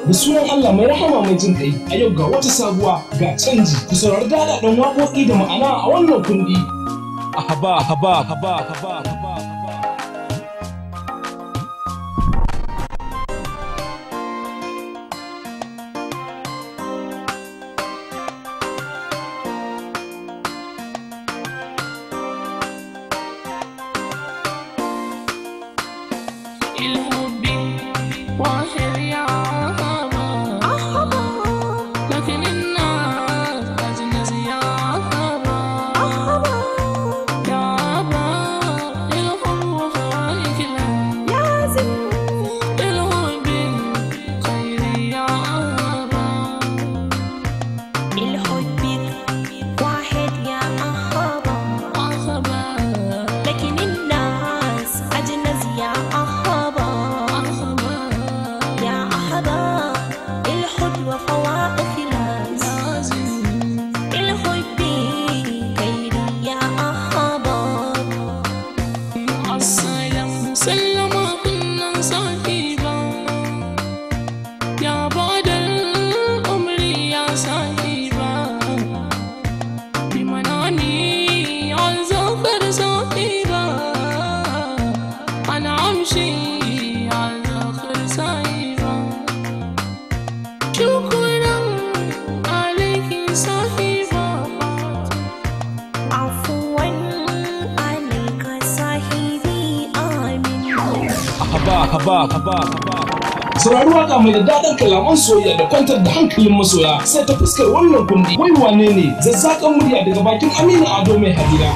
da sunan Allah mai rahama mai jin kai a yau ga wata sabuwa ga canji ku saurari daɗaɗɗen waƙoƙi da ma'ana a wannan kundi Ahaba, haba, haba, haba, haba, haba. الحب واحد يا أحبا لكن الناس أجنس يا أحبا يا أبا الحب وفائك الحب خير يا أحبا الحب واحد يا أحبا أحبا لكن الناس أجنس يا أحبا أحبا يا أحبا الحب وفوائق خلاص لازم الحب خير يا أحبا السلام سلم كنا صاحبا يا بعد العمر يا صاحبا بمناني عن زفر صاحبا أنا أمشي عن زفر صاحبا شكرا عليك صاحبا عفوا عليك صاحبي آمين Ahaba, haba, haba, haba. saurari waka mai da daɗin kalaman soyayya da kwantar da hankalin masoya sai ta fuskar wannan kundi wai wane ne zazzakan murya daga bakin aminu ado mai hadira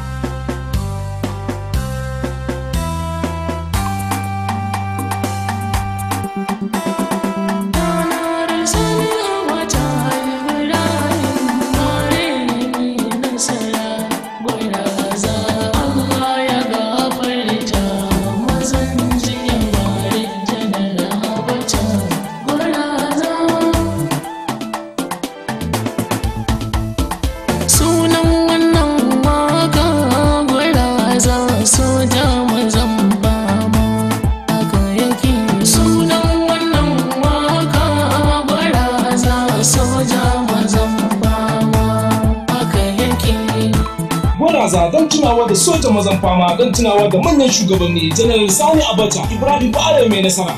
Sunan wannan waka gwaraza soja mazan bama haka yake sunan wannan waka gwaraza soja mazan bama haka yake gwaraza don tunawa da soja mazan fama don tunawa da manyan shugabanni janar sani abacha ibrahim ba'ala mai nasara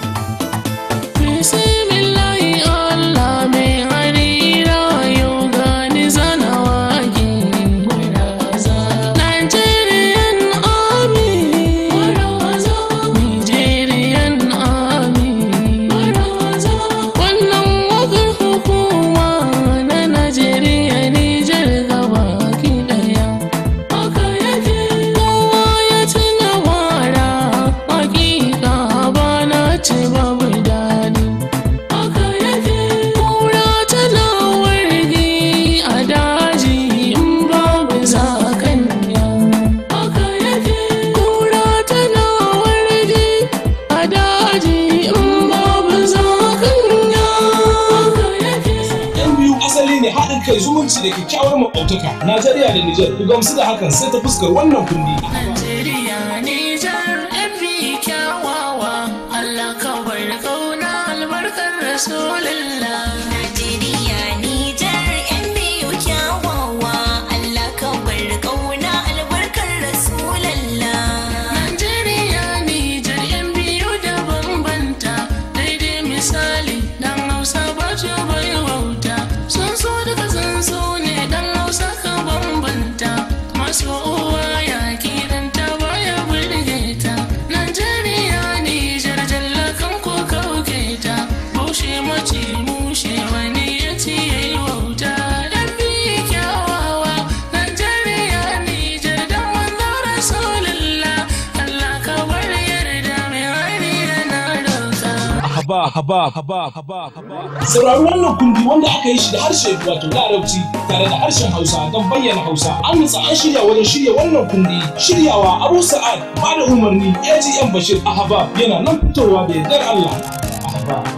Bismillahi Allah mai harira yau gani zana wage gwaraza Nigerian Army gwaraza Nigerian Army gwaraza Wannan wakar hukuma na Najeriya Nijar gaba ki daya Haka yake kowa ya tuna wara hakika ba na ce babu daɗi Haka yake kura tana wargi a daji in babu zakanya Haka yake kura tana wargi a daji in babu zakanya Haka yake yan biyu asali ne haɗin kai zumunci da kyakkyawar maƙwabtaka najeriya da nijar ku gamsu da hakan sai ta fuskar wannan kundi Najeriya Nijar fi kyawawa Allah ka bar kauna albarkar Rasulullah Najeriya Nijar ‘yan biyu kyawawa Allah ka bar ƙauna albarkar Rasulallah. Najeriya Nijar yan biyu da bambanta daidai misali dan Hausa ba shi bai wauta sun so daga sun so ne dan Hausa ka bambanta masu uwa ya kidan ta baya burge ta Najeriya Nijar jallakan ko kauke ta bushe mace mushe wani ya ce yayi wauta dan bi kyawawa Najeriya Nijar dan manzo Rasulullah Allah ka bar yarda mai hari yana dauka Ahaba, haba, haba, haba, haba. saurari wannan kundi wanda aka yi shi da harshe wato larabci tare da harshen hausa don bayyana hausa an nutsa an shirya wajen shirya wannan kundi shiryawa abu sa'ad ba da umarni agm bashir ahaba yana nan fitowa da yardar allah ahaba